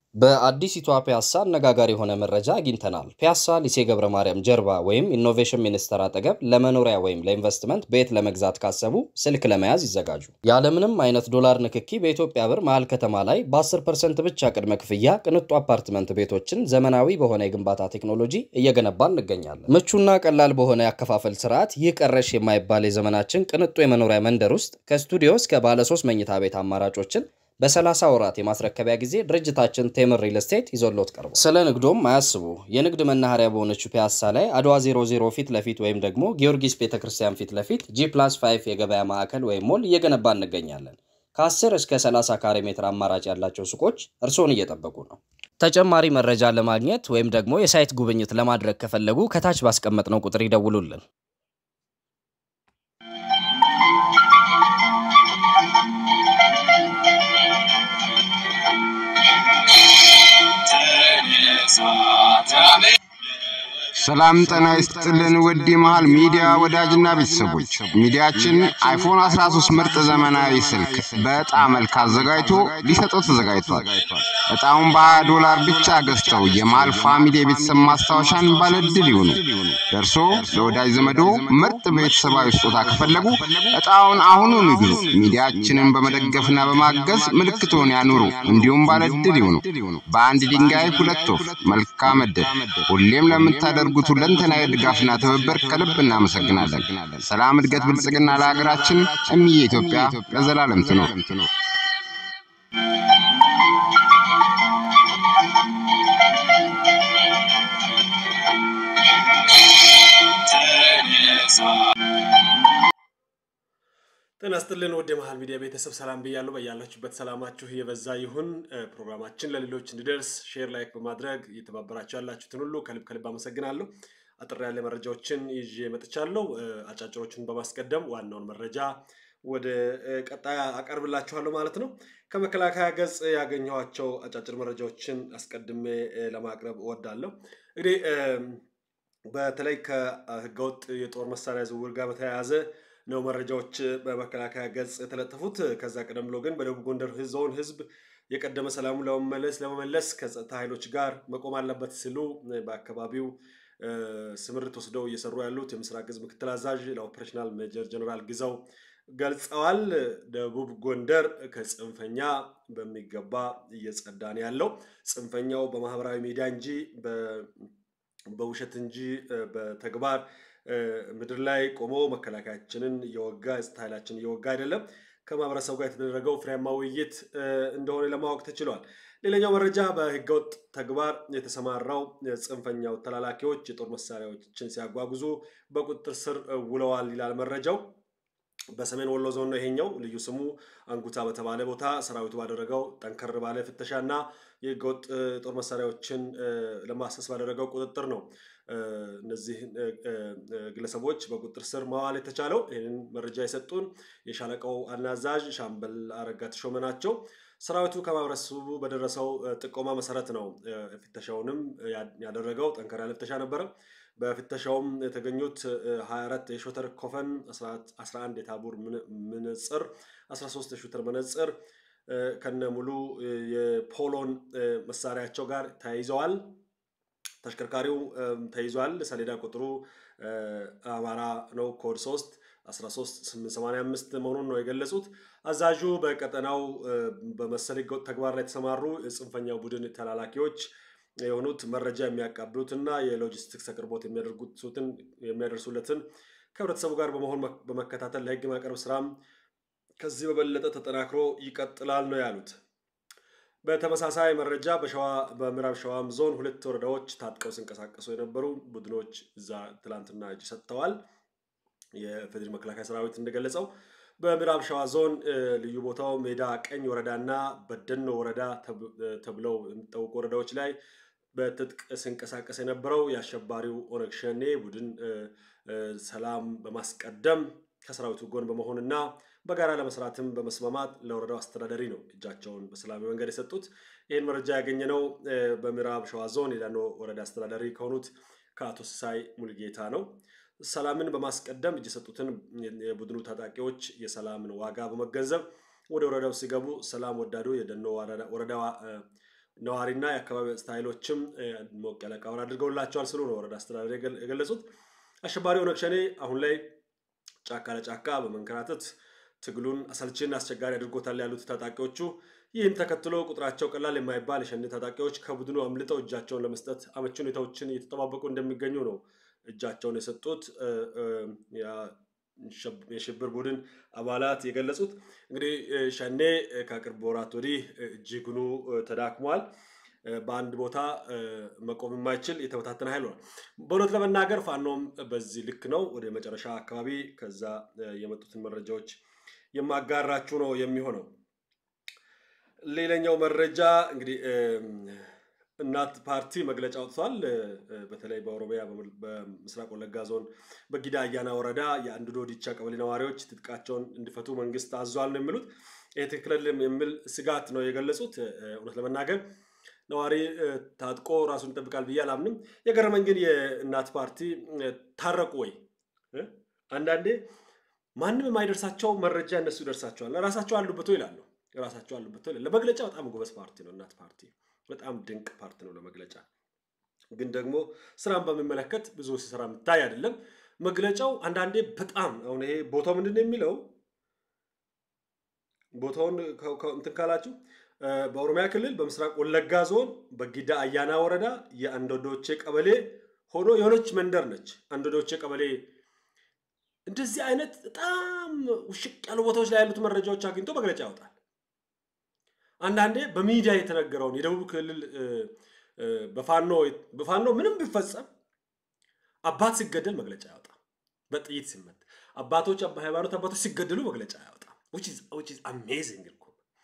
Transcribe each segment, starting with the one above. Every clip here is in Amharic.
በአዲሲቷ ፒያሳ አነጋጋሪ የሆነ መረጃ አግኝተናል። ፒያሳ ሊሴ ገብረ ማርያም ጀርባ ወይም ኢኖቬሽን ሚኒስቴር አጠገብ ለመኖሪያ ወይም ለኢንቨስትመንት ቤት ለመግዛት ካሰቡ ስልክ ለመያዝ ይዘጋጁ። ያለምንም አይነት ዶላር ንክኪ በኢትዮጵያ ብር መሀል ከተማ ላይ በ10 ፐርሰንት ብቻ ቅድመ ክፍያ ቅንጡ አፓርትመንት ቤቶችን ዘመናዊ በሆነ የግንባታ ቴክኖሎጂ እየገነባ እንገኛለን። ምቹና ቀላል በሆነ ያከፋፈል ስርዓት ይህ ቀረሽ የማይባል የዘመናችን ቅንጡ የመኖሪያ መንደር ውስጥ ከስቱዲዮ እስከ ባለ ሶስት መኝታ ቤት አማራጮችን በ30 ወራት የማስረከቢያ ጊዜ ድርጅታችን ቴምር ሪል ስቴት ይዞሎት ቀርቧል። ስለ ንግዶም አያስቡ። የንግድ መናኸሪያ በሆነችው ፒያሳ ላይ አድዋ 00 ፊት ለፊት ወይም ደግሞ ጊዮርጊስ ቤተክርስቲያን ፊት ለፊት ጂ ፕላስ 5 የገበያ ማዕከል ወይም ሞል እየገነባ እንገኛለን። ከ10 እስከ 30 ካሬ ሜትር አማራጭ ያላቸው ሱቆች እርስዎን እየጠበቁ ነው። ተጨማሪ መረጃ ለማግኘት ወይም ደግሞ የሳይት ጉብኝት ለማድረግ ከፈለጉ ከታች ባስቀመጥነው ቁጥር ይደውሉልን። ሰላም ጤና ይስጥልን ውድ መሃል ሚዲያ ወዳጅና ቤተሰቦች፣ ሚዲያችን አይፎን 13 ምርጥ ዘመናዊ ስልክ በዕጣ መልክ አዘጋጅቶ ሊሰጠው ተዘጋጅቷል። ዕጣውን በ20 ዶላር ብቻ ገዝተው የመሃል ፋሚሊ የቤተሰብ ማስታወሻን ባለድል ይሁኑ። ደርሶ ለወዳጅ ዘመዶ ምርጥ ቤተሰባዊ ስጦታ ከፈለጉ ዕጣውን አሁኑን ይግዙ። ሚዲያችንን በመደገፍና በማገዝ ምልክቶን ያኑሩ፣ እንዲሁም ባለድል ይሁኑ። በአንድ ድንጋይ ሁለት ወፍ። መልካም ዕድል። ሁሌም ለምታደርጉት ሁለንተናዊ ድጋፍና ትብብር ከልብ እናመሰግናለን። ሰላም፣ እድገት፣ ብልጽግና ለሀገራችን። እምዬ ኢትዮጵያ ለዘላለም ትኖር። ጤና ይስጥልን ውድ የመሃል ሚዲያ ቤተሰብ ሰላም ብያለሁ። በያላችሁበት ሰላማችሁ የበዛ ይሁን። ፕሮግራማችን ለሌሎች እንዲደርስ ሼር፣ ላይክ በማድረግ እየተባበራችሁ ያላችሁትን ሁሉ ከልብ ከልብ አመሰግናለሁ። አጥር ያለ መረጃዎችን ይዤ መጥቻለሁ። አጫጭሮችን በማስቀደም ዋናውን መረጃ ወደ ቀጣይ አቀርብላችኋለሁ ማለት ነው። ከመከላከያ ገጽ ያገኘኋቸው አጫጭር መረጃዎችን አስቀድሜ ለማቅረብ እወዳለሁ። እንግዲህ በተለይ ከህገወጥ የጦር መሳሪያ ዝውውር ጋር በተያያዘ ነው መረጃዎች በመከላከያ ገጽ የተለጠፉት። ከዛ ቀደም ብሎ ግን በደቡብ ጎንደር ዞን ህዝብ የቀደመ ሰላሙን ለመመለስ ለመመለስ ከጸጥታ ኃይሎች ጋር መቆም አለበት ሲሉ በአካባቢው ስምርት ወስደው እየሰሩ ያሉት የምስራቅ እዝ ምክትል አዛዥ ለኦፕሬሽናል ሜጀር ጀነራል ግዛው ገልጸዋል። ደቡብ ጎንደር ከጽንፈኛ በሚገባ እየጸዳ ነው ያለው። ጽንፈኛው በማህበራዊ ሚዲያ እንጂ በውሸት እንጂ በተግባር ምድር ላይ ቆሞ መከላከያችንን እየወጋ የጸጥታ ኃይላችን እየወጋ አይደለም። ከማህበረሰቡ ጋር የተደረገው ፍሬያማ ውይይት እንደሆነ ለማወቅ ተችሏል። ሌላኛው መረጃ በህገወጥ ተግባር የተሰማራው ጽንፈኛው ተላላኪዎች የጦር መሳሪያዎችን ሲያጓጉዙ በቁጥጥር ስር ውለዋል ይላል መረጃው። በሰሜን ወሎ ዞን ነው ይሄኛው። ልዩ ስሙ አንጉታ በተባለ ቦታ ሰራዊቱ ባደረገው ጠንከር ባለ ፍተሻ እና የህገወጥ ጦር መሳሪያዎችን ለማሰስ ባደረገው ቁጥጥር ነው እነዚህ ግለሰቦች በቁጥጥር ስር መዋል የተቻለው። ይህንን መረጃ የሰጡን የሻለቃው አናዛዥ ሻምበል አረጋ ተሾመ ናቸው። ሰራዊቱ ከማህበረሰቡ በደረሰው ጥቆማ መሰረት ነው ፍተሻውንም ያደረገው። ጠንከር ያለ ፍተሻ ነበረ። በፍተሻውም የተገኙት 24 የሾተር ኮፈን፣ 11 የታቡር መነጽር፣ 13 የሹተር መነጽር ከነ ሙሉ የፖሎን መሳሪያቸው ጋር ተያይዘዋል። ተሽከርካሪው ተይዟል። ሰሌዳ ቁጥሩ አማራ ነው። ኮድ 3 13885 መሆኑን ነው የገለጹት። አዛዡ በቀጠናው በመሰል ህገወጥ ተግባር ላይ የተሰማሩ የጽንፈኛው ቡድን ተላላኪዎች የሆኑት መረጃ የሚያቃብሉትና የሎጂስቲክስ አቅርቦት የሚያደርሱለትን ከህብረተሰቡ ጋር በመሆን በመከታተል ለህግ ማቅረብ ስራም ከዚህ በበለጠ ተጠናክሮ ይቀጥላል ነው ያሉት። በተመሳሳይ መረጃ በሸዋ በምዕራብ ሸዋም ዞን ሁለት ወረዳዎች ታጥቀው ሲንቀሳቀሱ የነበሩ ቡድኖች እዛ ትላንትና እጅ ሰጥተዋል። የፌዴሪ መከላከያ ሰራዊት እንደገለጸው በምዕራብ ሸዋ ዞን ልዩ ቦታው ሜዳ ቀኝ ወረዳና በደኖ ወረዳ ተብለው የሚታወቁ ወረዳዎች ላይ በትጥቅ ሲንቀሳቀስ የነበረው የአሸባሪው ኦነግ ሸኔ ቡድን ሰላም በማስቀደም ከሰራዊቱ ጎን በመሆንና በጋራ ለመስራትም በመስማማት ለወረዳው አስተዳደሪ ነው እጃቸውን በሰላማዊ መንገድ የሰጡት። ይህን መረጃ ያገኘነው በምዕራብ ሸዋ ዞን የዳኖ ወረዳ አስተዳዳሪ ከሆኑት ከአቶ ሲሳይ ሙልጌታ ነው። ሰላምን በማስቀደም እጅ የሰጡትን የቡድኑ ታጣቂዎች የሰላምን ዋጋ በመገንዘብ ወደ ወረዳው ሲገቡ ሰላም ወዳዱ የደኖ ወረዳ ነዋሪና የአካባቢ ጸጥታ ኃይሎችም ሞቅ ያለ አቀባበል አድርገውላቸዋል ስሉ ነው ወረዳ አስተዳደር የገለጹት። አሸባሪ ኦነግ ሸኔ አሁን ላይ ጫካ ለጫካ በመንከራተት ትግሉን አሰልቺና አስቸጋሪ አድርጎታል ያሉት ታጣቂዎቹ ይህም ተከትሎ ቁጥራቸው ቀላል የማይባል የሸኔ ታጣቂዎች ከቡድኑ አምልጠው እጃቸውን ለመስጠት አመቺ ሁኔታዎችን እየተጠባበቁ እንደሚገኙ ነው እጃቸውን የሰጡት የሽብር ቡድን አባላት የገለጹት። እንግዲህ ሸኔ ከቅርብ ወራት ወዲህ እጅግኑ ተዳክሟል። በአንድ ቦታ መቆም የማይችል የተበታተነ ኃይል ሆኗል። በእውነት ለመናገር ፋኖም በዚህ ልክ ነው። ወደ መጨረሻ አካባቢ ከዛ የመጡትን መረጃዎች የማጋራችሁ ነው የሚሆነው። ሌላኛው መረጃ እንግዲህ እናት ፓርቲ መግለጫ አውጥቷል። በተለይ በኦሮሚያ በምስራቅ ወለጋ ዞን በጊዳ አያና ወረዳ የአንድዶ ዲቻ ቀበሌ ነዋሪዎች ትጥቃቸውን እንዲፈቱ መንግስት አዟል ነው የሚሉት። ይህ ትክክል የሚል ስጋት ነው የገለጹት። እውነት ለመናገር ነዋሪ ታጥቆ ራሱን ይጠብቃል ብዬ አላምንም። የገረመኝ ግን የእናት ፓርቲ ታረቁ ወይ? አንዳንዴ ማንም የማይደርሳቸው መረጃ እነሱ ይደርሳቸዋል። ራሳቸው አሉበት ይላሉ። ራሳቸው አሉበት ይላሉ። ለመግለጫ በጣም ጎበዝ ፓርቲ ነው እናት ፓርቲ። በጣም ድንቅ ፓርቲ ነው ለመግለጫ። ግን ደግሞ ስራን በሚመለከት ብዙ ሲሰራ የምታይ አይደለም። መግለጫው አንዳንዴ በጣም አሁን ይሄ ቦታው ምንድን ነው የሚለው ቦታውን እንትን ካላችሁ በኦሮሚያ ክልል በምስራቅ ወለጋ ዞን በጊዳ አያና ወረዳ የአንዶዶቼ ቀበሌ ሆኖ የሆነች መንደር ነች። አንዶዶቼ ቀበሌ እንደዚህ አይነት በጣም ውሽቅ ያሉ ቦታዎች ላይ ያሉት መረጃዎች አግኝቶ መግለጫ ያወጣል። አንዳንዴ በሚዲያ የተነገረውን የደቡብ ክልል በፋኖ በፋኖ ምንም ቢፈጸም አባት ሲገደል መግለጫ ያወጣል። በጥይት ሲመት አባቶች ሃይማኖት አባቶች ሲገደሉ መግለጫ ያወጣል። አሜዚንግ እኮ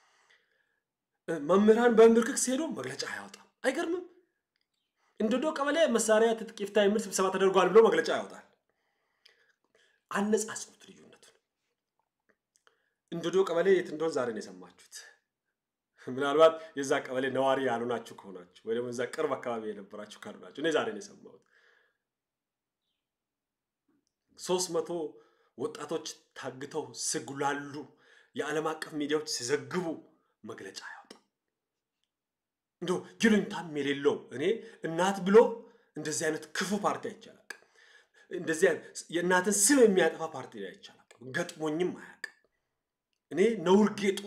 መምህራን በምርክክ ሲሄዱ መግለጫ አያወጣም። አይገርምም? እንዶዶ ቀበሌ መሳሪያ ትጥቅ ይፍታ የሚል ስብሰባ ተደርጓል ብሎ መግለጫ ያወጣል። አነጻጽሩት ልዩነቱን። እንዶዶ ቀበሌ የት እንደሆን ዛሬ ነው የሰማችሁት። ምናልባት የዛ ቀበሌ ነዋሪ ያልሆናችሁ ከሆናችሁ ወይ ደግሞ እዛ ቅርብ አካባቢ የነበራችሁ ካልሆናችሁ እኔ ዛሬ ነው የሰማሁት። ሶስት መቶ ወጣቶች ታግተው ሲጉላሉ የዓለም አቀፍ ሚዲያዎች ሲዘግቡ መግለጫ ያወጣ እንዶ ይሉኝታም የሌለው እኔ እናት ብሎ እንደዚህ አይነት ክፉ ፓርቲ አይቻላል። እንደዚህ የእናትን ስም የሚያጠፋ ፓርቲ ላይ አይቻላል። ገጥሞኝም አያውቅም። እኔ ነውር ጌጡ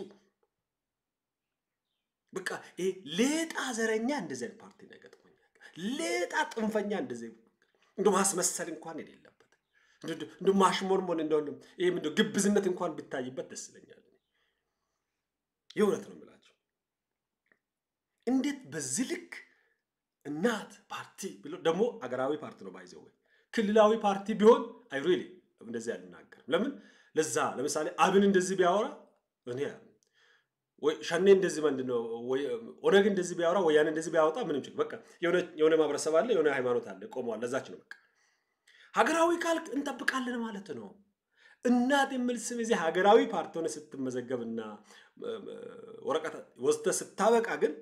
በቃ ይሄ ሌጣ ዘረኛ እንደዚህ አይነት ፓርቲ ላይ ገጥሞኝ ሌጣ ጥንፈኛ እንደዚህ እንደ ማስመሰል እንኳን የሌለበት እንደ ማሽሞንሞን እንደሆነ ይሄ ምንድን ግብዝነት እንኳን ቢታይበት ደስ ይለኛል። የእውነት ነው የምላቸው። እንዴት በዚህ ልክ እናት ፓርቲ ብሎ ደግሞ አገራዊ ፓርቲ ነው ባይዘው ወይ ክልላዊ ፓርቲ ቢሆን አይ ሪሊ እንደዚህ አልናገርም። ለምን ለዛ ለምሳሌ አብን እንደዚህ ቢያወራ እኔ ወይ ሸኔ እንደዚህ ምንድን ነው ኦነግ እንደዚህ ቢያወራ ወያኔ እንደዚህ ቢያወጣ ምንም ችግር በቃ የሆነ ማህበረሰብ አለ፣ የሆነ ሃይማኖት አለ፣ ቆመዋል። ለዛች ነው በቃ ሀገራዊ ካልክ እንጠብቃለን ማለት ነው። እናት የሚል ስም እዚህ ሀገራዊ ፓርቲ ሆነ ስትመዘገብና ወረቀት ወስደህ ስታበቃ ግን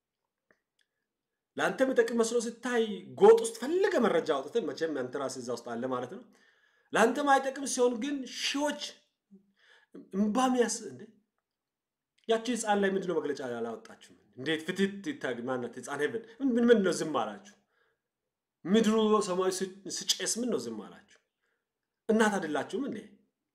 ለአንተ የሚጠቅም መስሎ ስታይ ጎጥ ውስጥ ፈልገ መረጃ አውጥተን መቼም አንተ ራስህ እዛ ውስጥ አለ ማለት ነው። ለአንተ ማይጠቅም ሲሆን ግን ሺዎች እምባሚያስ እንዴ ያቺ ህፃን ላይ ምንድነው መግለጫ አላወጣችሁም? እንዴት ፍትት ማናት ህፃን ሄቨን ምን ምን ነው ዝም አላችሁ? ምድሩ ሰማዩ ስጨስ ምን ነው ዝም አላችሁ? እናት አይደላችሁም እንዴ?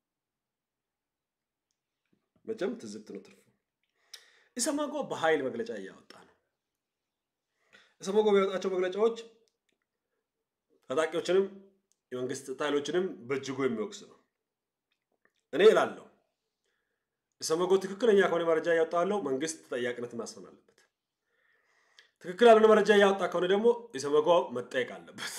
መቼም ትዝብት ነው ትርፉ። ኢሰመጎ በኃይል መግለጫ እያወጣ ነው። ኢሰመጎ የሚያወጣቸው መግለጫዎች ታጣቂዎችንም የመንግስት ኃይሎችንም በእጅጉ የሚወቅስ ነው። እኔ እላለሁ ኢሰመጎ ትክክለኛ ከሆነ መረጃ እያወጣ ያለው መንግስት ተጠያቂነት ማስፈን አለበት። ትክክል ያልሆነ መረጃ እያወጣ ከሆነ ደግሞ ኢሰመጎ መጠየቅ አለበት።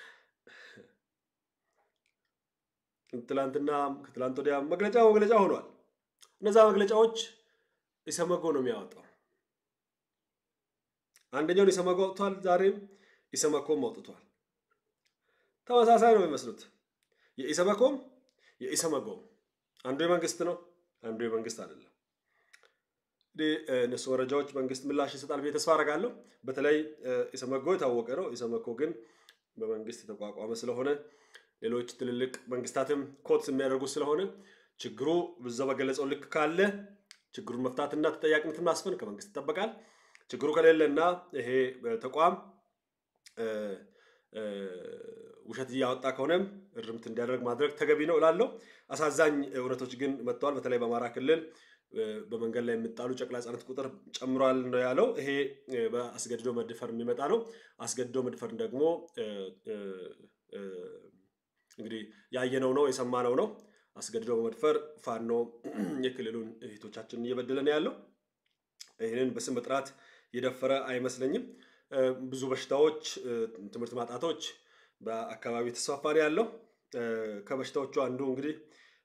ትላንትና ከትላንት ወዲያ መግለጫ መግለጫ ሆኗል። እነዛ መግለጫዎች ኢሰመጎ ነው የሚያወጣው። አንደኛውን ኢሰመጎ አውጥቷል። ዛሬም ኢሰመኮም አውጥቷል። ተመሳሳይ ነው የሚመስሉት። የኢሰመኮም የኢሰመጎም አንዱ የመንግስት ነው፣ አንዱ የመንግስት አይደለም። እንግዲህ እነሱ መረጃዎች መንግስት ምላሽ ይሰጣል ብዬ ተስፋ አደርጋለሁ። በተለይ ኢሰመጎ የታወቀ ነው። ኢሰመኮ ግን በመንግስት የተቋቋመ ስለሆነ ሌሎች ትልልቅ መንግስታትም ኮት የሚያደርጉ ስለሆነ ችግሩ በዛው በገለጸው ልክ ካለ ችግሩን መፍታትና ተጠያቂነትን ማስፈን ከመንግስት ይጠበቃል። ችግሩ ከሌለና ይሄ ተቋም ውሸት እያወጣ ከሆነም እርምት እንዲያደርግ ማድረግ ተገቢ ነው እላለሁ። አሳዛኝ እውነቶች ግን መጥተዋል። በተለይ በአማራ ክልል በመንገድ ላይ የሚጣሉ ጨቅላ ህጻናት ቁጥር ጨምሯል ነው ያለው። ይሄ በአስገድዶ መድፈር የሚመጣ ነው። አስገድዶ መድፈር ደግሞ እንግዲህ ያየነው ነው የሰማነው ነው። አስገድዶ በመድፈር ፋኖ የክልሉን እህቶቻችንን እየበደለ ነው ያለው። ይህንን በስም በጥራት የደፈረ አይመስለኝም። ብዙ በሽታዎች፣ ትምህርት ማጣቶች በአካባቢ የተስፋፋ ነው ያለው። ከበሽታዎቹ አንዱ እንግዲህ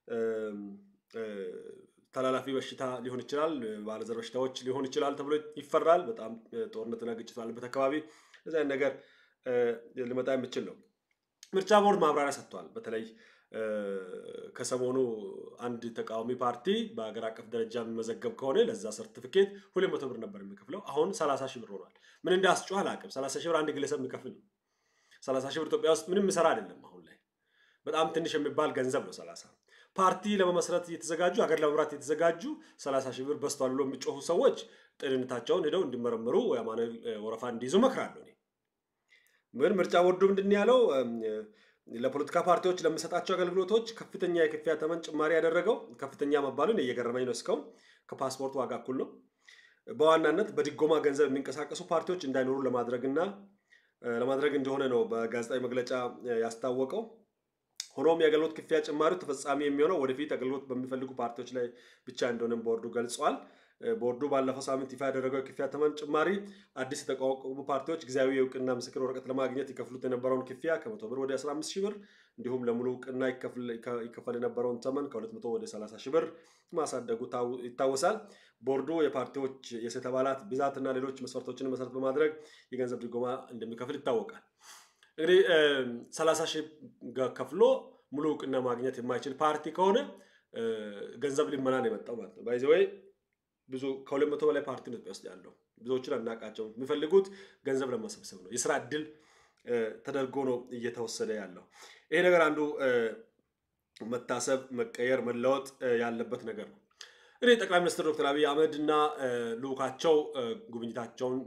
ተላላፊ በሽታ ሊሆን ይችላል፣ ባለዘር በሽታዎች ሊሆን ይችላል ተብሎ ይፈራል። በጣም ጦርነትና ግጭት ባለበት አካባቢ እዚህ አይነት ነገር ሊመጣ የሚችል ነው። ምርጫ ቦርድ ማብራሪያ ሰጥቷል። በተለይ ከሰሞኑ አንድ ተቃዋሚ ፓርቲ በሀገር አቀፍ ደረጃ የሚመዘገብ ከሆነ ለዛ ሰርቲፊኬት ሁለት መቶ ብር ነበር የሚከፍለው። አሁን ሰላሳ ሺህ ብር ሆኗል። ምን እንዳስጮህ አላውቅም። ሰላሳ ሺህ ብር አንድ ግለሰብ የሚከፍል ነው። ሰላሳ ሺህ ብር ኢትዮጵያ ውስጥ ምንም የሚሰራ አይደለም። አሁን ላይ በጣም ትንሽ የሚባል ገንዘብ ነው። ሰላሳ ፓርቲ ለመመስረት እየተዘጋጁ ሀገር ለመምራት እየተዘጋጁ ሰላሳ ሺህ ብር በስቷል ብሎ የሚጮሁ ሰዎች ጤንነታቸውን ሄደው እንዲመረምሩ የአማኑኤል ወረፋ እንዲይዙ እመክራለሁ። ምን ምርጫ ቦርዱ ምንድን ያለው ለፖለቲካ ፓርቲዎች ለሚሰጣቸው አገልግሎቶች ከፍተኛ የክፍያ ተመን ጭማሪ ያደረገው ከፍተኛ መባሉን እየገረመኝ ነው። እስካሁን ከፓስፖርት ዋጋ እኩል ነው። በዋናነት በድጎማ ገንዘብ የሚንቀሳቀሱ ፓርቲዎች እንዳይኖሩ ለማድረግና ለማድረግ እንደሆነ ነው በጋዜጣዊ መግለጫ ያስታወቀው። ሆኖም የአገልግሎት ክፍያ ጭማሪው ተፈጻሚ የሚሆነው ወደፊት አገልግሎት በሚፈልጉ ፓርቲዎች ላይ ብቻ እንደሆነም ቦርዱ ገልጿል። ቦርዱ ባለፈው ሳምንት ይፋ ያደረገው የክፍያ ተመን ጭማሪ አዲስ የተቋቋሙ ፓርቲዎች ጊዜያዊ የእውቅና ምስክር ወረቀት ለማግኘት ይከፍሉት የነበረውን ክፍያ ከመቶ ብር ወደ 15 ሺህ ብር እንዲሁም ለሙሉ እውቅና ይከፈል የነበረውን ተመን ከ200 ወደ 30 ሺህ ብር ማሳደጉ ይታወሳል። ቦርዱ የፓርቲዎች የሴት አባላት ብዛትና ሌሎች መስፈርቶችን መሰረት በማድረግ የገንዘብ ድጎማ እንደሚከፍል ይታወቃል። እንግዲህ 30 ሺህ ከፍሎ ሙሉ እውቅና ማግኘት የማይችል ፓርቲ ከሆነ ገንዘብ ሊመና ነው የመጣው ማለት ነው። ባይዘ ወይ ብዙ ከሁለት መቶ በላይ ፓርቲ ነው ኢትዮጵያ ውስጥ ያለው። ብዙዎችን አናውቃቸውም። የሚፈልጉት ገንዘብ ለመሰብሰብ ነው። የስራ እድል ተደርጎ ነው እየተወሰደ ያለው። ይሄ ነገር አንዱ መታሰብ፣ መቀየር፣ መለወጥ ያለበት ነገር ነው። እንግዲህ ጠቅላይ ሚኒስትር ዶክተር አብይ አህመድ እና ልዑካቸው ጉብኝታቸውን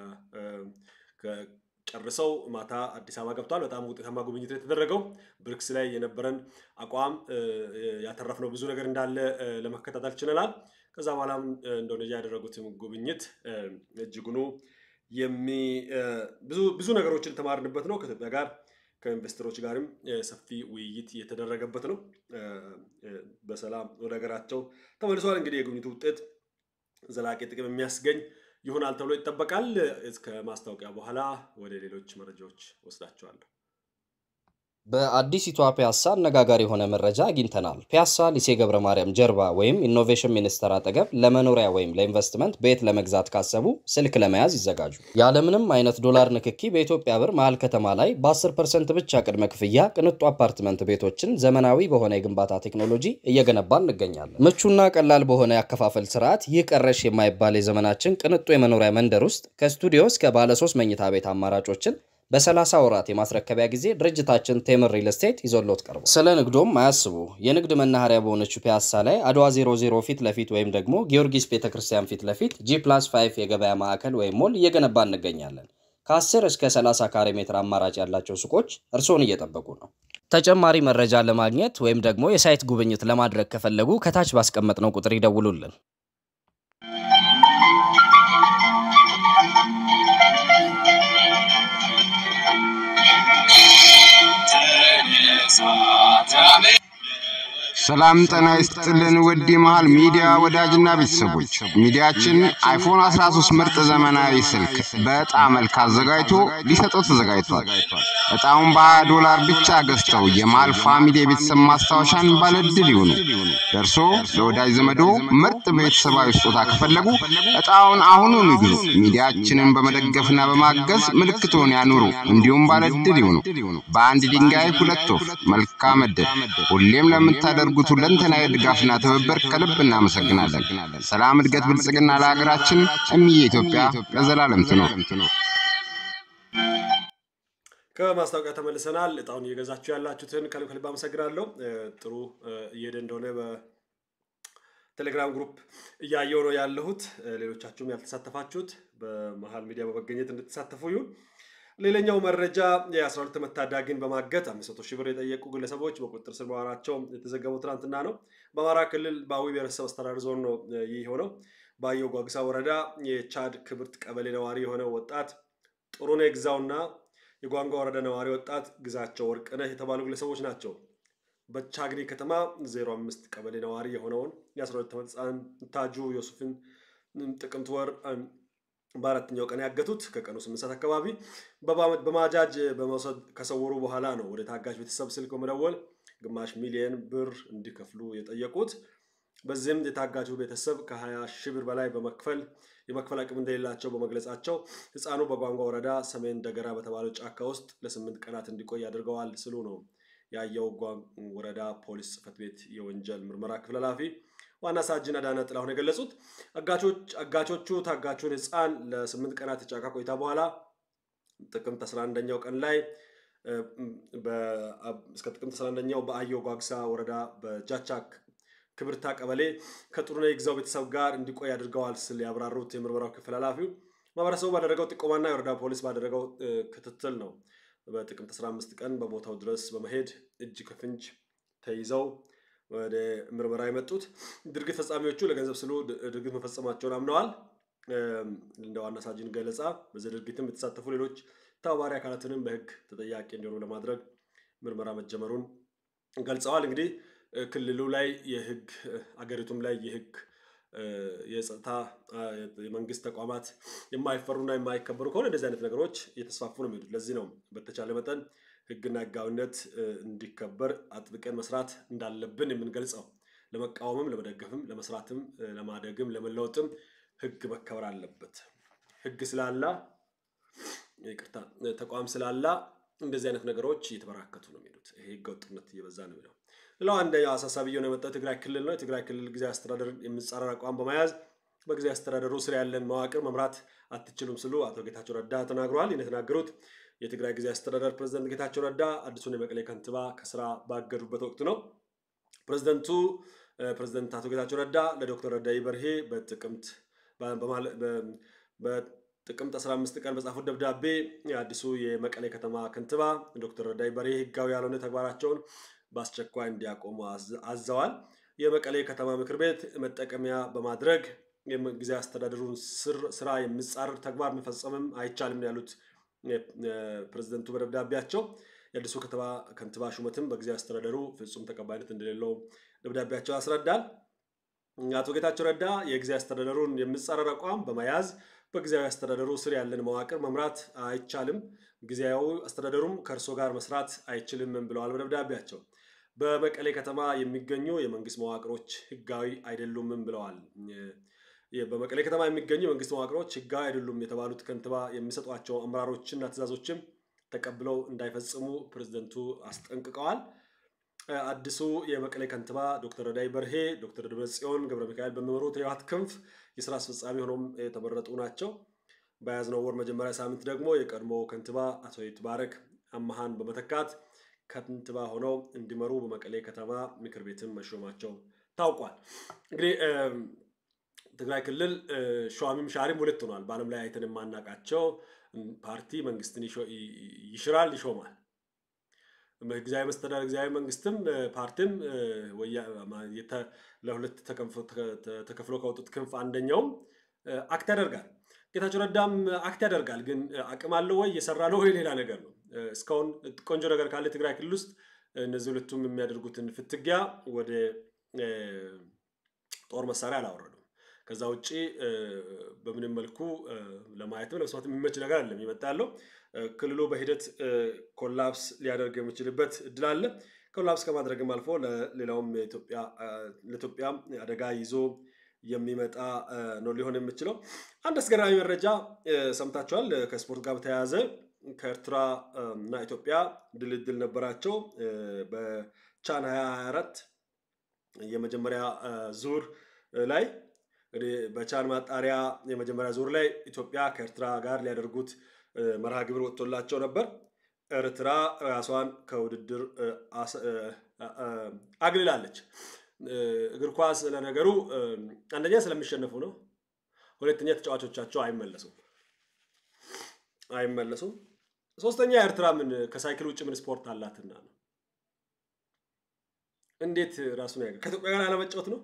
ጨርሰው ማታ አዲስ አበባ ገብተዋል። በጣም ውጤታማ ጉብኝት የተደረገው ብሪክስ ላይ የነበረን አቋም ያተረፍነው ብዙ ነገር እንዳለ ለመከታተል ችለናል። ከዛ በኋላም ኢንዶኔዥያ ያደረጉትም ጉብኝት እጅጉኑ ብዙ ነገሮችን የተማርንበት ነው። ከኢትዮጵያ ጋር ከኢንቨስተሮች ጋርም ሰፊ ውይይት የተደረገበት ነው። በሰላም ወደ ሀገራቸው ተመልሰዋል። እንግዲህ የጉብኝቱ ውጤት ዘላቂ ጥቅም የሚያስገኝ ይሆናል ተብሎ ይጠበቃል። እስከ ማስታወቂያ በኋላ ወደ ሌሎች መረጃዎች ወስዳቸዋለሁ። በአዲሲቷ ፒያሳ አነጋጋሪ የሆነ መረጃ አግኝተናል። ፒያሳ ሊሴ ገብረ ማርያም ጀርባ ወይም ኢኖቬሽን ሚኒስቴር አጠገብ ለመኖሪያ ወይም ለኢንቨስትመንት ቤት ለመግዛት ካሰቡ ስልክ ለመያዝ ይዘጋጁ። ያለምንም አይነት ዶላር ንክኪ በኢትዮጵያ ብር መሀል ከተማ ላይ በ10 ፐርሰንት ብቻ ቅድመ ክፍያ ቅንጡ አፓርትመንት ቤቶችን ዘመናዊ በሆነ የግንባታ ቴክኖሎጂ እየገነባ እንገኛለን። ምቹና ቀላል በሆነ ያከፋፈል ስርዓት ይህ ቀረሽ የማይባል የዘመናችን ቅንጡ የመኖሪያ መንደር ውስጥ ከስቱዲዮ እስከ ባለሶስት መኝታ ቤት አማራጮችን በ30 ወራት የማስረከቢያ ጊዜ ድርጅታችን ቴምር ሪል ስቴት ይዞሎት ቀርቧል። ስለ ንግዶም አያስቡ። የንግድ መናኸሪያ በሆነችው ፒያሳ ላይ አድዋ 00 ፊት ለፊት ወይም ደግሞ ጊዮርጊስ ቤተክርስቲያን ፊት ለፊት ጂ ፕላስ 5 የገበያ ማዕከል ወይም ሞል እየገነባ እንገኛለን። ከ10 እስከ 30 ካሬ ሜትር አማራጭ ያላቸው ሱቆች እርስዎን እየጠበቁ ነው። ተጨማሪ መረጃ ለማግኘት ወይም ደግሞ የሳይት ጉብኝት ለማድረግ ከፈለጉ ከታች ባስቀመጥነው ቁጥር ይደውሉልን። ሰላም ጤና ይስጥልን ውድ የመሃል ሚዲያ ወዳጅና ቤተሰቦች፣ ሚዲያችን አይፎን 13 ምርጥ ዘመናዊ ስልክ በዕጣ መልክ አዘጋጅቶ ሊሰጠው ተዘጋጅቷል። ዕጣውን በ20 ዶላር ብቻ ገዝተው የመሃል ፋሚሊ የቤተሰብ ማስታወሻን ባለድል ይሁኑ። ደርሶ ለወዳጅ ዘመዶ ምርጥ ቤተሰባዊ ስጦታ ከፈለጉ ዕጣውን አሁኑኑ ይግዙ። ሚዲያችንን በመደገፍና በማገዝ ምልክቶን ያኑሩ፣ እንዲሁም ባለድል ይሁኑ። በአንድ ድንጋይ ሁለት ወፍ። መልካም ዕድል። ሁሌም ለምታደርጉት ሁለንተናዊ ድጋፍና ትብብር ከልብ እናመሰግናለን። ሰላም፣ እድገት፣ ብልጽግና ለሀገራችን። እምዬ ኢትዮጵያ ለዘላለም ትኖር። ከማስታወቂያ ተመልሰናል። እጣውን እየገዛችሁ ያላችሁትን ከልብ ከልብ አመሰግናለሁ። ጥሩ እየሄደ እንደሆነ ቴሌግራም ግሩፕ እያየው ነው ያለሁት። ሌሎቻችሁም ያልተሳተፋችሁት በመሀል ሚዲያ በመገኘት እንድትሳተፉ ይሁን። ሌላኛው መረጃ የአስራ ሁለት ዓመት ታዳጊን በማገት አምስት መቶ ሺህ ብር የጠየቁ ግለሰቦች በቁጥጥር ስር መዋላቸው የተዘገበው ትናንትና ነው። በአማራ ክልል በአዊ ብሔረሰብ አስተዳደር ዞን ነው ይህ የሆነው። በአየው ጓጉሳ ወረዳ የቻድ ክብርት ቀበሌ ነዋሪ የሆነ ወጣት ጥሩነህ ግዛውና የጓንጓ ወረዳ ነዋሪ ወጣት ግዛቸው ወርቅነህ የተባሉ ግለሰቦች ናቸው። በቻግኒ ከተማ 05 ቀበሌ ነዋሪ የሆነውን የ12 ዓመት ህፃን ታጁ ዮሱፍን ጥቅምት ወር በአራተኛው ቀን ያገቱት ከቀኑ ስምንት ሰዓት አካባቢ በማጃጅ በመውሰድ ከሰወሩ በኋላ ነው ወደ ታጋች ቤተሰብ ስልክ በመደወል ግማሽ ሚሊየን ብር እንዲከፍሉ የጠየቁት። በዚህም የታጋቹ ቤተሰብ ከ20 ሺህ ብር በላይ በመክፈል የመክፈል አቅም እንደሌላቸው በመግለጻቸው ህፃኑ በጓንጓ ወረዳ ሰሜን ደገራ በተባለው ጫካ ውስጥ ለስምንት ቀናት እንዲቆይ አድርገዋል ስሉ ነው የአየው ወረዳ ፖሊስ ጽሕፈት ቤት የወንጀል ምርመራ ክፍል ኃላፊ ዋና ሳጅን አዳነ ጥላሁን የገለጹት አጋቾቹ ታጋቹን ህፃን ለስምንት ቀናት የጫካ ቆይታ በኋላ ጥቅምት 11ኛው ቀን ላይ እስከ ጥቅምት 11ኛው በአየው ጓግሳ ወረዳ በጃቻ ክብርታ ቀበሌ ከጥሩነህ ይግዛው ቤተሰብ ጋር እንዲቆይ አድርገዋል ስል ያብራሩት የምርመራው ክፍል ኃላፊው ማህበረሰቡ ባደረገው ጥቆማና የወረዳ ፖሊስ ባደረገው ክትትል ነው በጥቅምት 15 ቀን በቦታው ድረስ በመሄድ እጅ ከፍንጅ ተይዘው ወደ ምርመራ የመጡት ድርጊት ፈጻሚዎቹ ለገንዘብ ስሉ ድርጊት መፈጸማቸውን አምነዋል። እንደ ዋና ሳጅን ገለጻ በዚህ ድርጊትም የተሳተፉ ሌሎች ተባባሪ አካላትንም በህግ ተጠያቂ እንዲሆኑ ለማድረግ ምርመራ መጀመሩን ገልጸዋል። እንግዲህ ክልሉ ላይ የህግ አገሪቱም ላይ የህግ የጸጥታ የመንግስት ተቋማት የማይፈሩና የማይከበሩ ከሆነ እንደዚህ አይነት ነገሮች እየተስፋፉ ነው የሚሄዱት። ለዚህ ነው በተቻለ መጠን ህግና ህጋዊነት እንዲከበር አጥብቀን መስራት እንዳለብን የምንገልጸው። ለመቃወምም፣ ለመደገፍም፣ ለመስራትም፣ ለማደግም፣ ለመለወጥም ህግ መከበር አለበት። ህግ ስላላ ይቅርታ፣ ተቋም ስላላ እንደዚህ አይነት ነገሮች እየተበራከቱ ነው የሚሄዱት። ይሄ ህገ ወጥነት እየበዛ ነው የሚለው። ሌላው አንደኛው አሳሳቢ እየሆነ የመጣው የትግራይ ክልል ነው። የትግራይ ክልል ጊዜያዊ አስተዳደርን የሚጻረር አቋም በመያዝ በጊዜያዊ አስተዳደሩ ስር ያለን መዋቅር መምራት አትችሉም ሲሉ አቶ ጌታቸው ረዳ ተናግረዋል። ይህን የተናገሩት የትግራይ ጊዜያዊ አስተዳደር ፕሬዚደንት ጌታቸው ረዳ አዲሱን የመቀሌ ከንቲባ ከስራ ባገዱበት ወቅት ነው። ፕሬዚደንቱ ፕሬዚደንት አቶ ጌታቸው ረዳ ለዶክተር ረዳኢ በርሄ በጥቅምት በጥቅምት 15 ቀን በጻፉት ደብዳቤ የአዲሱ የመቀሌ ከተማ ከንቲባ ዶክተር ረዳኢ በርሄ ህጋዊ ያልሆነ ተግባራቸውን በአስቸኳይ እንዲያቆሙ አዘዋል። የመቀሌ ከተማ ምክር ቤት መጠቀሚያ በማድረግ ጊዜ አስተዳደሩን ስራ የሚጻረር ተግባር መፈጸምም አይቻልም ያሉት ፕሬዚደንቱ በደብዳቤያቸው የአዲሱ ከተማ ከንቲባ ሹመትም በጊዜ አስተዳደሩ ፍጹም ተቀባይነት እንደሌለው ደብዳቤያቸው ያስረዳል። አቶ ጌታቸው ረዳ የጊዜ አስተዳደሩን የሚጻረር አቋም በመያዝ በጊዜያዊ አስተዳደሩ ስር ያለን መዋቅር መምራት አይቻልም፣ ጊዜያዊ አስተዳደሩም ከእርሶ ጋር መስራት አይችልም ብለዋል በደብዳቤያቸው። በመቀሌ ከተማ የሚገኙ የመንግስት መዋቅሮች ህጋዊ አይደሉምም ብለዋል። በመቀሌ ከተማ የሚገኙ የመንግስት መዋቅሮች ህጋዊ አይደሉም የተባሉት ከንቲባ የሚሰጧቸው አመራሮችና ትእዛዞችም ተቀብለው እንዳይፈጽሙ ፕሬዝደንቱ አስጠንቅቀዋል። አዲሱ የመቀሌ ከንቲባ ዶክተር ረዳኢ በርሄ ዶክተር ደብረጽዮን ገብረ ሚካኤል በሚመሩት የህወሓት ክንፍ የስራ አስፈጻሚ ሆኖም የተመረጡ ናቸው። በያዝነው ወር መጀመሪያ ሳምንት ደግሞ የቀድሞ ከንቲባ አቶ ይትባረክ አመሃን በመተካት ከንቲባ ሆነው እንዲመሩ በመቀሌ ከተማ ምክር ቤትን መሾማቸው ታውቋል። እንግዲህ ትግራይ ክልል ሸዋሚም ሻሪም ሁለት ሆኗል። በዓለም ላይ አይተን የማናውቃቸው ፓርቲ መንግስትን ይሽራል፣ ይሾማል። ጊዜያዊ መስተዳደር ጊዜያዊ መንግስትም ፓርቲም ለሁለት ተከፍሎ ከወጡት ክንፍ አንደኛውም አክት ያደርጋል። ጌታቸው ረዳም አክት ያደርጋል። ግን አቅም አለው ወይ እየሰራ ነው ወይ ሌላ ነገር ነው። እስካሁን ቆንጆ ነገር ካለ ትግራይ ክልል ውስጥ እነዚህ ሁለቱም የሚያደርጉትን ፍትጊያ ወደ ጦር መሳሪያ አላወረዱም። ከዛ ውጭ በምንም መልኩ ለማየትም ለመስማት የሚመች ነገር አለም ይመጣ ያለው ክልሉ በሂደት ኮላፕስ ሊያደርግ የሚችልበት እድል አለ። ኮላፕስ ከማድረግም አልፎ ለሌላውም ለኢትዮጵያ አደጋ ይዞ የሚመጣ ነው ሊሆን የሚችለው። አንድ አስገራሚ መረጃ ሰምታችኋል። ከስፖርት ጋር በተያያዘ ከኤርትራ እና ኢትዮጵያ ድልድል ነበራቸው በቻን 2024 የመጀመሪያ ዙር ላይ እንግዲህ በቻን ማጣሪያ የመጀመሪያ ዙር ላይ ኢትዮጵያ ከኤርትራ ጋር ሊያደርጉት መርሃ ግብር ወጥቶላቸው ነበር። ኤርትራ ራሷን ከውድድር አግልላለች። እግር ኳስ ለነገሩ አንደኛ ስለሚሸነፉ ነው። ሁለተኛ ተጫዋቾቻቸው አይመለሱም አይመለሱም። ሶስተኛ ኤርትራ ምን ከሳይክል ውጭ ምን ስፖርት አላትና ነው። እንዴት ራሱን ያገ ከኢትዮጵያ ጋር አለመጫወት ነው።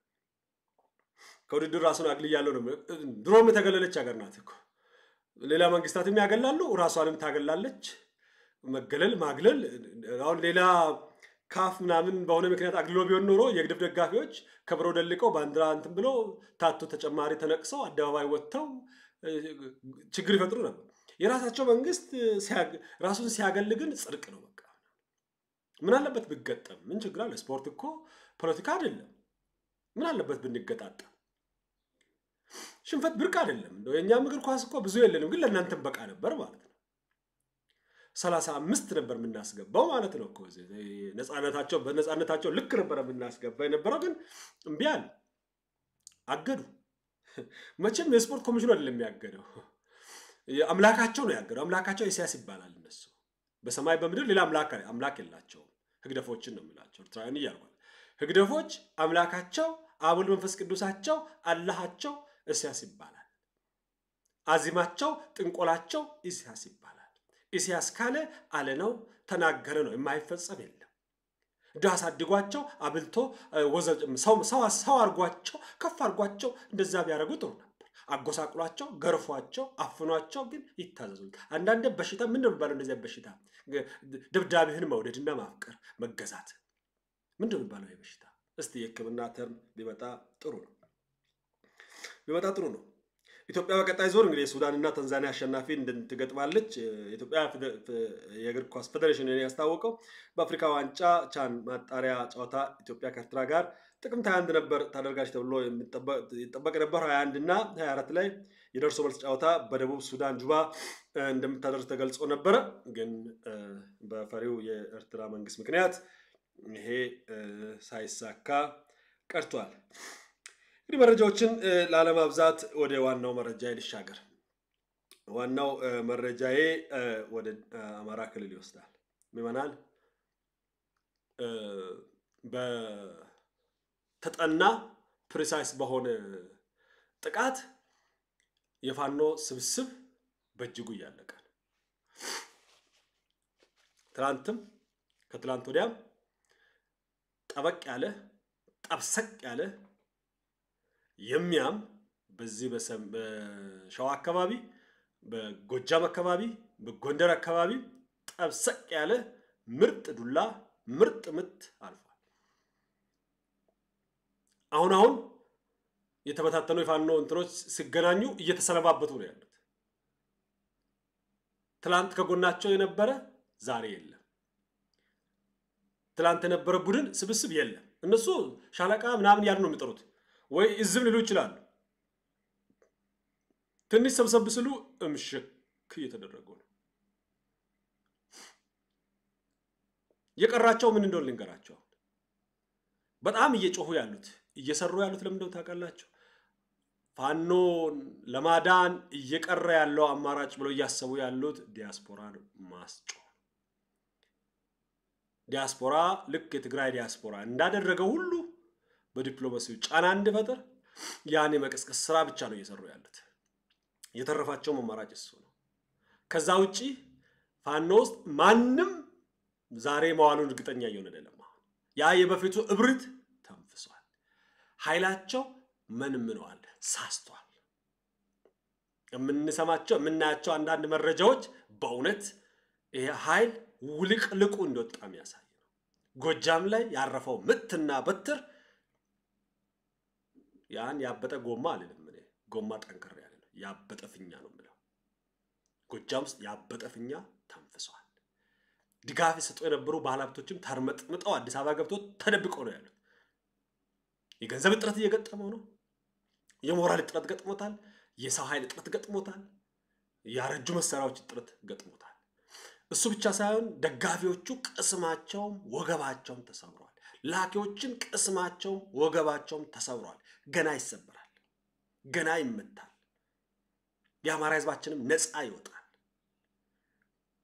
ከውድድር ራሱን አግልያለሁ ነው። ድሮም የተገለለች ሀገር ናት እኮ ሌላ መንግስታትም ያገላሉ፣ ራሷንም ታገላለች። መገለል ማግለል አሁን ሌላ ካፍ ምናምን በሆነ ምክንያት አግልሎ ቢሆን ኖሮ የግድብ ደጋፊዎች ከብሮ ደልቀው ባንዲራ እንትን ብሎ ታቶ ተጨማሪ ተነቅሰው አደባባይ ወጥተው ችግር ይፈጥሩ ነበር። የራሳቸው መንግስት ራሱን ሲያገል ግን ጽድቅ ነው። በቃ ምን አለበት ብገጠም? ምን ችግር አለ? ስፖርት እኮ ፖለቲካ አይደለም። ምን አለበት ብንገጣጠም? ሽንፈት ብርቅ አይደለም። እንደው የእኛም እግር ኳስ እኮ ብዙ የለንም፣ ግን ለእናንተም በቃ ነበር ማለት ነው። ሰላሳ አምስት ነበር የምናስገባው ማለት ነው እኮ ነፃነታቸው በነፃነታቸው ልክ ነበር የምናስገባ የነበረው፣ ግን እምቢ አሉ፣ አገዱ። መቼም የስፖርት ኮሚሽኑ አይደለም የሚያገደው፣ አምላካቸው ነው ያገደው። አምላካቸው ኢሳያስ ይባላል። እነሱ በሰማይ በምድር ሌላ አምላክ አምላክ የላቸውም። ህግደፎችን ነው የምላቸው ኤርትራውያን እያልኳል። ህግደፎች አምላካቸው አብ ወልድ መንፈስ ቅዱሳቸው አላሃቸው ኢሳያስ ይባላል። አዚማቸው ጥንቆላቸው ኢሳያስ ይባላል። ኢሳያስ ካለ አለ ነው፣ ተናገረ ነው፣ የማይፈጸም የለም። ድሃ አሳድጓቸው አብልቶ ሰው አርጓቸው ከፍ አርጓቸው እንደዛ ቢያደርጉ ጥሩ ነበር። አጎሳቅሏቸው፣ ገርፏቸው፣ አፍኗቸው ግን ይታዘዙል። አንዳንድ በሽታ ምን ነው የሚባለው? እንደዚያ በሽታ ደብዳቤህን መውደድና ማፍቀር መገዛት ምንድን ነው የሚባለው? በሽታ እስቲ የሕክምና ተርም ቢመጣ ጥሩ ነው ቢመጣ ጥሩ ነው። ኢትዮጵያ በቀጣይ ዞር እንግዲህ የሱዳንና ታንዛኒያ አሸናፊ ትገጥማለች። የኢትዮጵያ የእግር ኳስ ፌዴሬሽን ያስታወቀው በአፍሪካ ዋንጫ ቻን ማጣሪያ ጨዋታ ኢትዮጵያ ከኤርትራ ጋር ጥቅምት 21 ነበር ታደርጋች ተብሎ ይጠበቅ ነበር። 21 እና 24 ላይ የደርሶ መልስ ጨዋታ በደቡብ ሱዳን ጁባ እንደምታደርግ ተገልጾ ነበረ። ግን በፈሪው የኤርትራ መንግስት ምክንያት ይሄ ሳይሳካ ቀርቷል። እንግዲህ መረጃዎችን ላለማብዛት ወደ ዋናው መረጃ ልሻገር። ዋናው መረጃዬ ወደ አማራ ክልል ይወስዳል። ምዕመናን በተጠና ፕሪሳይስ በሆነ ጥቃት የፋኖ ስብስብ በእጅጉ እያለቀ ነው። ትናንትም ከትላንት ወዲያም ጠበቅ ያለ ጠብሰቅ ያለ የሚያም በዚህ በሸዋ አካባቢ፣ በጎጃም አካባቢ፣ በጎንደር አካባቢ ጠብሰቅ ያለ ምርጥ ዱላ ምርጥ ምት አልፏል። አሁን አሁን የተበታተኑ የፋኖ እንትኖች ሲገናኙ እየተሰነባበቱ ነው ያሉት። ትላንት ከጎናቸው የነበረ ዛሬ የለም። ትላንት የነበረ ቡድን ስብስብ የለም። እነሱ ሻለቃ ምናምን ያሉ ነው የሚጠሩት ወይ እዝም ሊሉ ይችላሉ። ትንሽ ሰብሰብ ስሉ እምሽክ እየተደረጉ ነው። የቀራቸው ምን እንደሆነ ልንገራቸው። በጣም እየጮሁ ያሉት እየሰሩ ያሉት ለምንድነው ታውቃላቸው? ፋኖን ለማዳን እየቀረ ያለው አማራጭ ብለው እያሰቡ ያሉት ዲያስፖራን ማስጮህ። ዲያስፖራ ልክ የትግራይ ዲያስፖራ እንዳደረገው ሁሉ በዲፕሎማሲው ጫና እንዲፈጥር ያን የመቀስቀስ ስራ ብቻ ነው እየሰሩ ያሉት። የተረፋቸውም አማራጭ እሱ ነው። ከዛ ውጪ ፋኖ ውስጥ ማንም ዛሬ መዋሉን እርግጠኛ እየሆነ አይደለም። ያ የበፊቱ እብሪት ተንፍሷል። ኃይላቸው መንምነዋል፣ ሳስቷል። የምንሰማቸው የምናያቸው አንዳንድ መረጃዎች በእውነት ይሄ ኃይል ውልቅልቁ እንደወጣ የሚያሳይ ነው። ጎጃም ላይ ያረፈው ምትና በትር ያን ያበጠ ጎማ አልልም እኔ ጎማ ጠንከር ያለ ነው። ያበጠ ፊኛ ነው የምለው። ጎጃም ውስጥ ያበጠ ፊኛ ተንፍሷል። ድጋፍ የሰጡ የነበሩ ባለሀብቶችም ተርመጥምጠው አዲስ አበባ ገብቶ ተደብቀው ነው ያሉት። የገንዘብ እጥረት እየገጠመው ነው። የሞራል እጥረት ገጥሞታል። የሰው ኃይል እጥረት ገጥሞታል። ያረጁ መሳሪያዎች እጥረት ገጥሞታል። እሱ ብቻ ሳይሆን ደጋፊዎቹ ቅስማቸውም ወገባቸውም ተሰብሯል። ላኪዎችን ቅስማቸውም ወገባቸውም ተሰብሯል። ገና ይሰበራል፣ ገና ይመታል። የአማራ ሕዝባችንም ነፃ ይወጣል።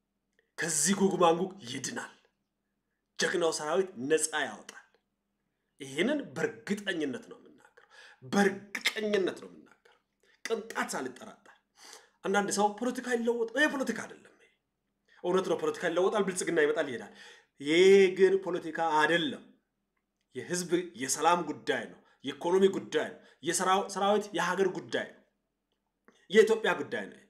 ከዚህ ጉግ ማንጉግ ይድናል። ጀግናው ሰራዊት ነፃ ያወጣል። ይህንን በእርግጠኝነት ነው የምናገረው። በእርግጠኝነት ነው የምናገረው፣ ቅንጣት ሳልጠራጠር። አንዳንድ ሰው ፖለቲካ ይለወጥ፣ ይሄ ፖለቲካ አይደለም። ይሄ እውነት ነው፣ ፖለቲካ ይለወጣል፣ ብልጽግና ይመጣል፣ ይሄዳል። ይህ ግን ፖለቲካ አይደለም። የህዝብ የሰላም ጉዳይ ነው። የኢኮኖሚ ጉዳይ ነው። የሰራዊት የሀገር ጉዳይ ነው። የኢትዮጵያ ጉዳይ ነው።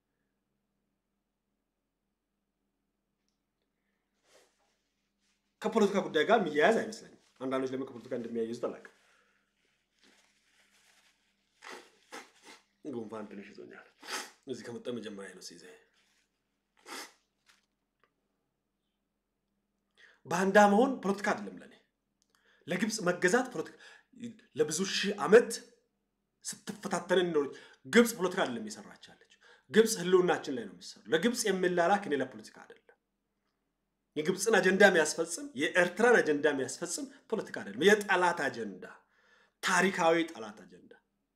ከፖለቲካ ጉዳይ ጋር የሚያያዝ አይመስለኝም። አንዳንዶች ለምን ከፖለቲካ እንደሚያያይዙት አላውቅም። ጉንፋን ትንሽ ይዞኛል። እዚህ ከመጣ መጀመሪያ ነው ሲይዘ ባንዳ መሆን ፖለቲካ አይደለም ለኔ። ለግብፅ መገዛት ፖለቲካ ለብዙ ሺህ ዓመት ስትፈታተንን ነው። ግብፅ ፖለቲካ አይደለም የሰራች ያለች። ግብፅ ህልውናችን ላይ ነው የሚሰሩ። ለግብፅ የሚላላክ እኔ ለፖለቲካ አይደለም። የግብፅን አጀንዳ የሚያስፈጽም የኤርትራን አጀንዳ የሚያስፈጽም ፖለቲካ አይደለም። የጠላት አጀንዳ፣ ታሪካዊ ጠላት አጀንዳ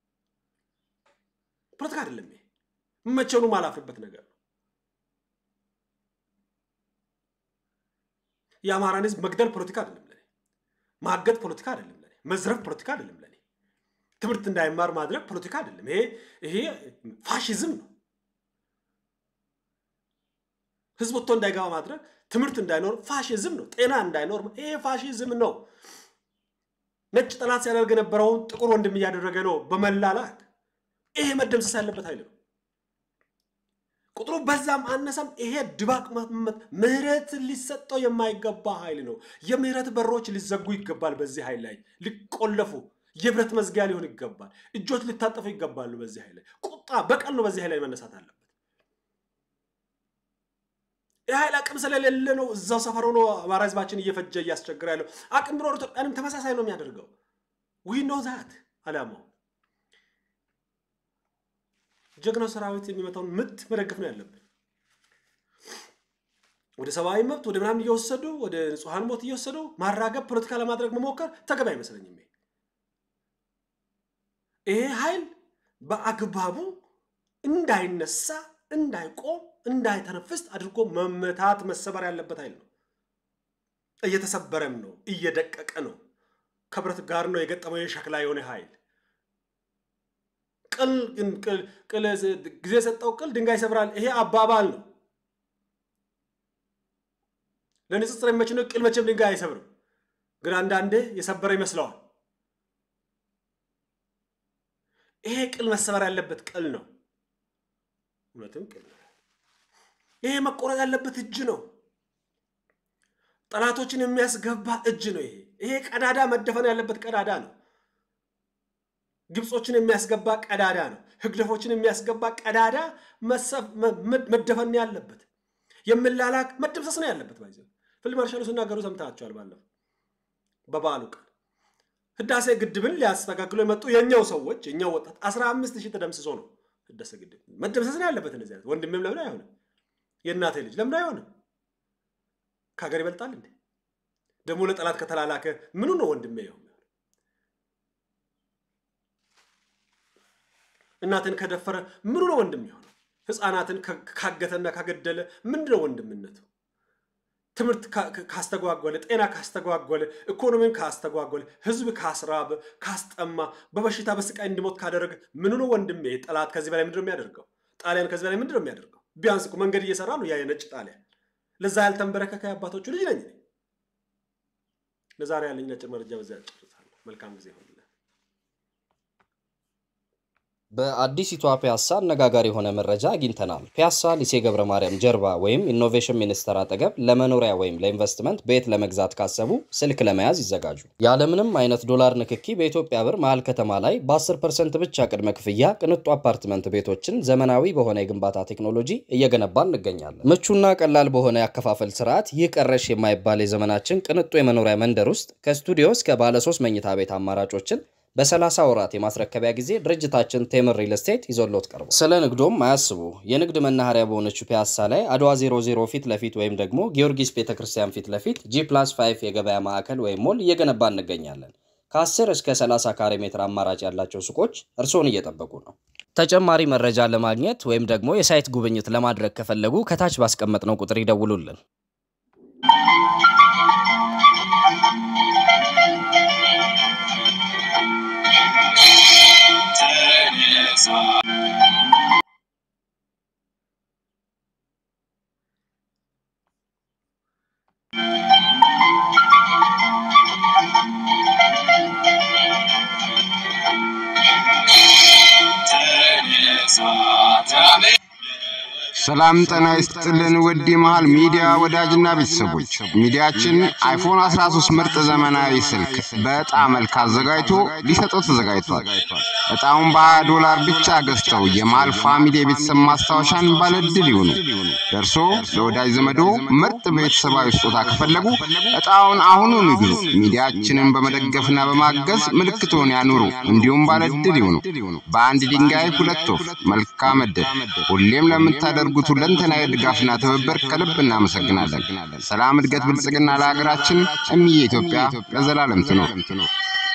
ፖለቲካ አይደለም። ይሄ መቼውንም አላፍርበት ነገር ነው። የአማራን ህዝብ መግደል ፖለቲካ አይደለም ለኔ። ማገድ ፖለቲካ አይደለም ለኔ። መዝረፍ ፖለቲካ አይደለም ለኔ። ትምህርት እንዳይማር ማድረግ ፖለቲካ አይደለም። ይሄ ይሄ ፋሽዝም ነው። ህዝብ ወጥቶ እንዳይገባ ማድረግ፣ ትምህርት እንዳይኖር ፋሽዝም ነው። ጤና እንዳይኖር ይሄ ፋሽዝም ነው። ነጭ ጠላት ሲያደርግ የነበረውን ጥቁር ወንድም እያደረገ ነው በመላላክ ይሄ መደምሰስ ያለበት ኃይል ነው። ቁጥሩ በዛም አነሰም ይሄ ድባቅ ምህረት ሊሰጠው የማይገባ ኃይል ነው። የምህረት በሮች ሊዘጉ ይገባል። በዚህ ኃይል ላይ ሊቆለፉ የብረት መዝጊያ ሊሆን ይገባል። እጆች ሊታጠፉ ይገባሉ። በዚህ ኃይል ላይ ቁጣ፣ በቀል ነው በዚህ ኃይል ላይ መነሳት አለበት። የኃይል አቅም ስለሌለ ነው እዛው ሰፈር ሆኖ አማራ ህዝባችን እየፈጀ እያስቸገረ ያለው። አቅም ቢኖር ኢትዮጵያንም ተመሳሳይ ነው የሚያደርገው። ዊ ኖ ዛት አላማው ጀግናው ሰራዊት የሚመታውን ምት መደገፍ ነው ያለብን። ወደ ሰብአዊ መብት ወደ ምናምን እየወሰዱ ወደ ንጹሐን ሞት እየወሰዱ ማራገብ፣ ፖለቲካ ለማድረግ መሞከር ተገቢ አይመስለኝም። ይሄ ኃይል በአግባቡ እንዳይነሳ፣ እንዳይቆም፣ እንዳይተነፍስ አድርጎ መመታት መሰበር ያለበት ኃይል ነው። እየተሰበረም ነው፣ እየደቀቀ ነው። ከብረት ጋር ነው የገጠመው የሸክላ የሆነ ኃይል ቅል ጊዜ የሰጠው ቅል ድንጋይ ይሰብራል። ይሄ አባባል ነው። ለንጽጽር የሚመች ነው። ቅል መቼም ድንጋይ አይሰብርም፣ ግን አንዳንዴ የሰበረ ይመስለዋል። ይሄ ቅል መሰበር ያለበት ቅል ነው። እውነትም ቅል ነው። ይሄ መቆረጥ ያለበት እጅ ነው። ጠላቶችን የሚያስገባ እጅ ነው። ይሄ ይሄ ቀዳዳ መደፈን ያለበት ቀዳዳ ነው። ግብጾችን የሚያስገባ ቀዳዳ ነው። ህግደፎችን የሚያስገባ ቀዳዳ መደፈን ያለበት የምላላክ መደምሰስ ነው ያለበት። ባይዘ ፊልድ ማርሻሉ ሲናገሩ ሰምታችኋል። ባለፈው በበዓሉ ቀን ህዳሴ ግድብን ሊያስተካክሉ የመጡ የእኛው ሰዎች የእኛው ወጣት አስራ አምስት ሺህ ተደምስሶ ነው ህዳሴ ግድብ መደምሰስ ነው ያለበት። እንደዚህ አይነት ወንድሜም ለምን አይሆንም? የእናቴ ልጅ ለምን አይሆንም? ከሀገር ይበልጣል እንዴ? ደግሞ ለጠላት ከተላላከ ምኑ ነው ወንድሜ ይሆን? እናትን ከደፈረ ምኑ ነው ወንድም የሆነው? ህፃናትን ካገተና ካገደለ ምንድን ነው ወንድምነቱ? ትምህርት ካስተጓጎለ፣ ጤና ካስተጓጎለ፣ ኢኮኖሚን ካስተጓጎለ፣ ህዝብ ካስራበ፣ ካስጠማ፣ በበሽታ በስቃይ እንዲሞት ካደረገ ምኑ ነው ወንድሜ? ጠላት ከዚህ በላይ ምንድን ነው የሚያደርገው? ጣሊያን ከዚህ በላይ ምንድን ነው የሚያደርገው? ቢያንስ እኮ መንገድ እየሰራ ነው ያ የነጭ ጣሊያን። ለዛ ያልተንበረከከ አባቶቹ ልጅ ነኝ። ለዛሬ ያለኝ ነጭ መረጃ በዚያ ጨርሳለሁ። መልካም ጊዜ ይሆንልን። በአዲሲቷ ፒያሳ አነጋጋሪ የሆነ መረጃ አግኝተናል። ፒያሳ ሊሴ ገብረ ማርያም ጀርባ ወይም ኢኖቬሽን ሚኒስቴር አጠገብ ለመኖሪያ ወይም ለኢንቨስትመንት ቤት ለመግዛት ካሰቡ ስልክ ለመያዝ ይዘጋጁ። ያለምንም አይነት ዶላር ንክኪ በኢትዮጵያ ብር መሀል ከተማ ላይ በ10 ፐርሰንት ብቻ ቅድመ ክፍያ ቅንጡ አፓርትመንት ቤቶችን ዘመናዊ በሆነ የግንባታ ቴክኖሎጂ እየገነባ እንገኛለን። ምቹና ቀላል በሆነ ያከፋፈል ስርዓት ይህ ቀረሽ የማይባል የዘመናችን ቅንጡ የመኖሪያ መንደር ውስጥ ከስቱዲዮ እስከ ባለሶስት መኝታ ቤት አማራጮችን በ30 ወራት የማስረከቢያ ጊዜ ድርጅታችን ቴምር ሪል ስቴት ይዞሎት ቀርቧል። ስለ ንግዶም አያስቡ። የንግድ መናኸሪያ በሆነችው ፒያሳ ላይ አድዋ 00 ፊት ለፊት ወይም ደግሞ ጊዮርጊስ ቤተክርስቲያን ፊት ለፊት ጂ ፕላስ 5 የገበያ ማዕከል ወይም ሞል እየገነባ እንገኛለን። ከ10 እስከ 30 ካሬ ሜትር አማራጭ ያላቸው ሱቆች እርስዎን እየጠበቁ ነው። ተጨማሪ መረጃ ለማግኘት ወይም ደግሞ የሳይት ጉብኝት ለማድረግ ከፈለጉ ከታች ባስቀመጥነው ቁጥር ይደውሉልን። ሰላም ጤና ይስጥልን ውድ የመሃል ሚዲያ ወዳጅና ቤተሰቦች፣ ሚዲያችን አይፎን 13 ምርጥ ዘመናዊ ስልክ በዕጣ መልክ አዘጋጅቶ ሊሰጠው ተዘጋጅቷል። ዕጣውን በ20 ዶላር ብቻ ገዝተው የመሃል ፋሚሊ የቤተሰብ ማስታወሻን ባለድል ይሁኑ። ደርሶ ለወዳጅ ዘመዶ ምርጥ ቤተሰባዊ ስጦታ ከፈለጉ ዕጣውን አሁኑኑ ይግዙ። ሚዲያችንን በመደገፍና በማገዝ ምልክቶን ያኑሩ። እንዲሁም ባለድል ይሁኑ። በአንድ ድንጋይ ሁለት ወፍ። መልካም ዕድል። ሁሌም ለምታደርጉት ሁለንተናዊ ድጋፍና ትብብር ከልብ እናመሰግናለን። ሰላም፣ እድገት፣ ብልጽግና ለሀገራችን። እምዬ ኢትዮጵያ ለዘላለም ትኖር።